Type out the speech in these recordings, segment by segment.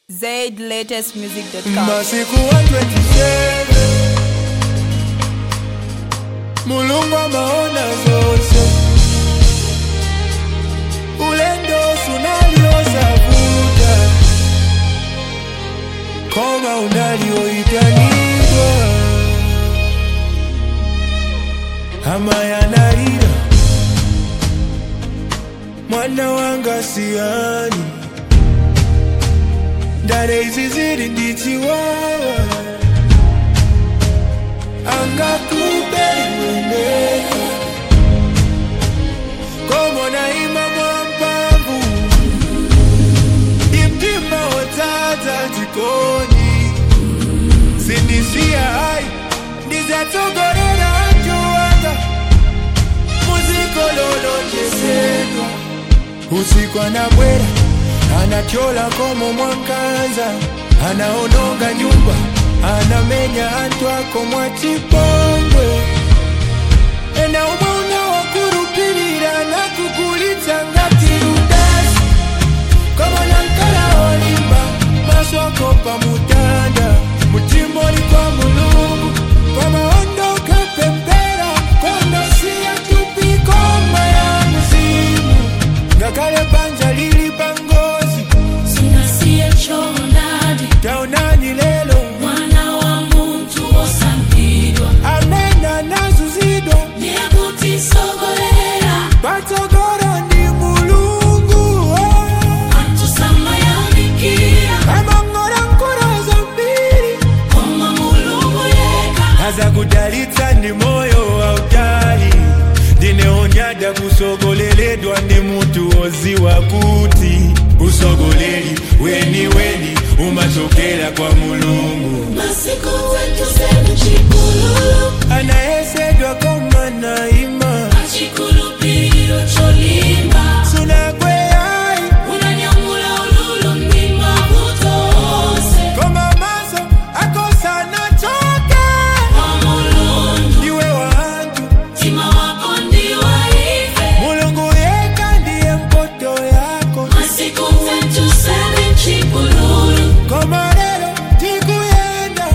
zlatestmusic.com. masiku 127 mulungu amaona zose ulendo sunaliosavuta koma unalioitanidwa ama yanalira mwana wanga siani ndare izi ziri ndichiwawa angakubeiweneka komona imamwampavu imtima wotsatsa jikoni sindisiya hayi ndizatsogolera anjowanga muzikololonjesedwa usiku anabwera anatyola komo mwankanza anaononga nyumba anamenya antu ako mwachipongwe ena umwe unawakurupirira nakugulitsa ngati rudasi komona nkala olimba maso ako pamutanda mutima oli kwa mulungu pamaondoka pempera kondosiya tupikoma ya muzimu ngakale panja lili pangozi Singasiye chonadi taonani lelo mwana wa muntu osambidwa amena nazuzidwa nekutisogolera patsogoro ndi mulungu oh. atusamayanikia amang'ola nkolo zambiri koma mulungu yeka aza kudalitsa ndi moyo wautali ndineonyada kusogoleledwa ndi mutu oziwa kuti usogoleri weni weni umachokera kwa mulungu masiku wetu senu chikululu anayesedwa koma naima achikulupiro cholimba sunakweyayi unanyamula ululu mdima kutose koma maso akosana choke kwa mulungu iwe wantu mtima wako ndiwaife mulungu yeka ndiye mpoto yako masiku wetu senu chikululu koma lero tikuyenda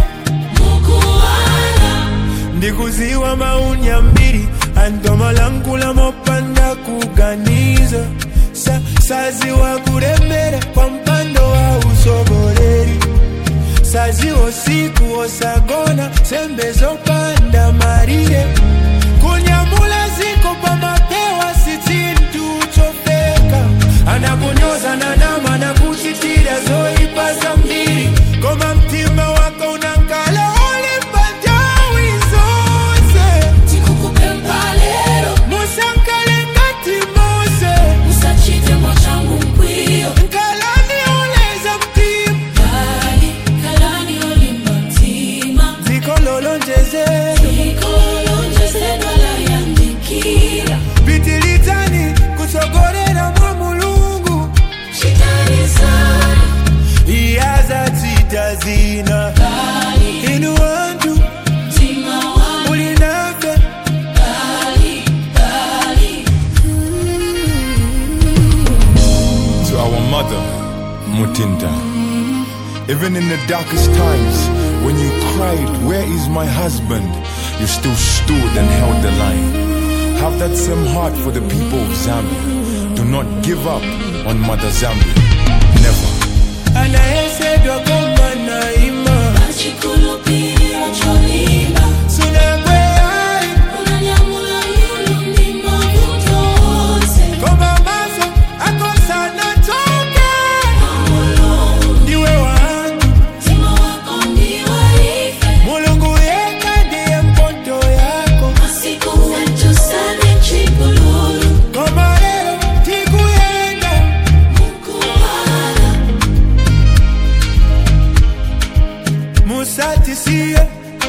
mukuwala ndikuziwa maunya mbiri antomalangula mopanda kuganiza sa, saziwa kulemera kwa mpando wa usogoleri saziwa siku osagona sembe zopanda marire kunyamula ziko pamapewa si chintu chopeka anakunyoza na nama na kuchitira zoipa za mbiri koma mtima wako unankala olimba njawi zonse tikukupemba lero musankale ngati mose usachite mwachangu mkwiyo nkalani oleza mtima kali kalani olimba mtima zikololonjezero ikolonjesedwa layandikira pitilitani kutsogolera mwa mulungu chitarisana iyazatsita zina kali inu wantu mtima wangu mulinafe kali kali to our mother, Mutinda. Even in the darkest times, when you cried, Where is my husband? you still stood and held the line. Have that same heart for the people of Zambia. Do not give up on Mother Zambia. Never. anayesedwa koma naima achikulupiro cholimba sunakweyayi unanyamula lulu mdima kutose koma maso akosana choke kwa mulungu ndiwe wantu mtima wako ndiwaife mulungu yeka ndiye mpoto yako masiku wetu sane chikululu koma lero tikuyenda mukuwala musatisiye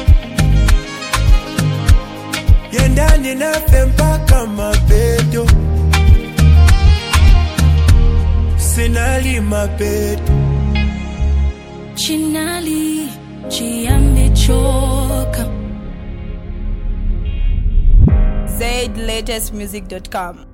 yendani nafe mpaka mapeto sinali mapeto chinali chiyamechoka zlatestmusic.com.